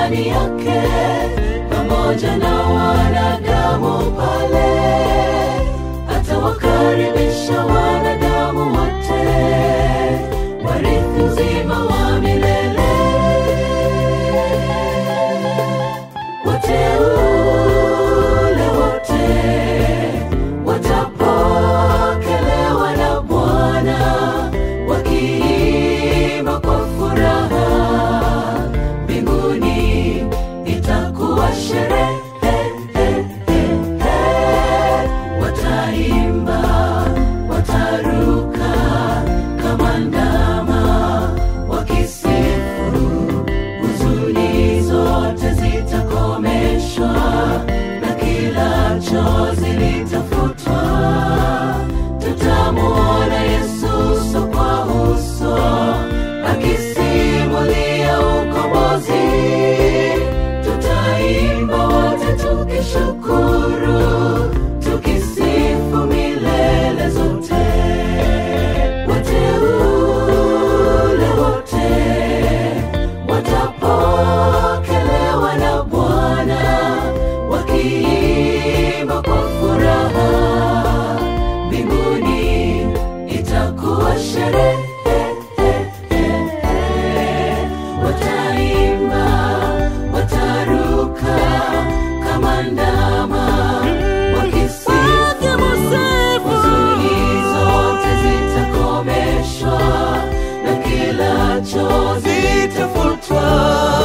ndani yake pamoja na wanadamu pale atawakaribisha wanadamu wote warithi uzima wa milele wateule wote watapokelewa na Bwana wakiimba kwa furaha mbinguni, itakuwa sherehe. Wataimba, wataruka kama ndama wakisifu huzuni zote zitakomeshwa na kila chozi litafutwa. Tutamuona Yesu uso kwa uso akisimulia ukombozi. Tutaimba wote tukishukuru, tukisifu milele zote. Wateule wote watapokelewa na Bwana wakiimba kwa furaha mbinguni, itakuwa sherehe. Wataimba, wataruka kama ndama wakisifu, huzuni zote zitakomeshwa na kila chozi litafutwa.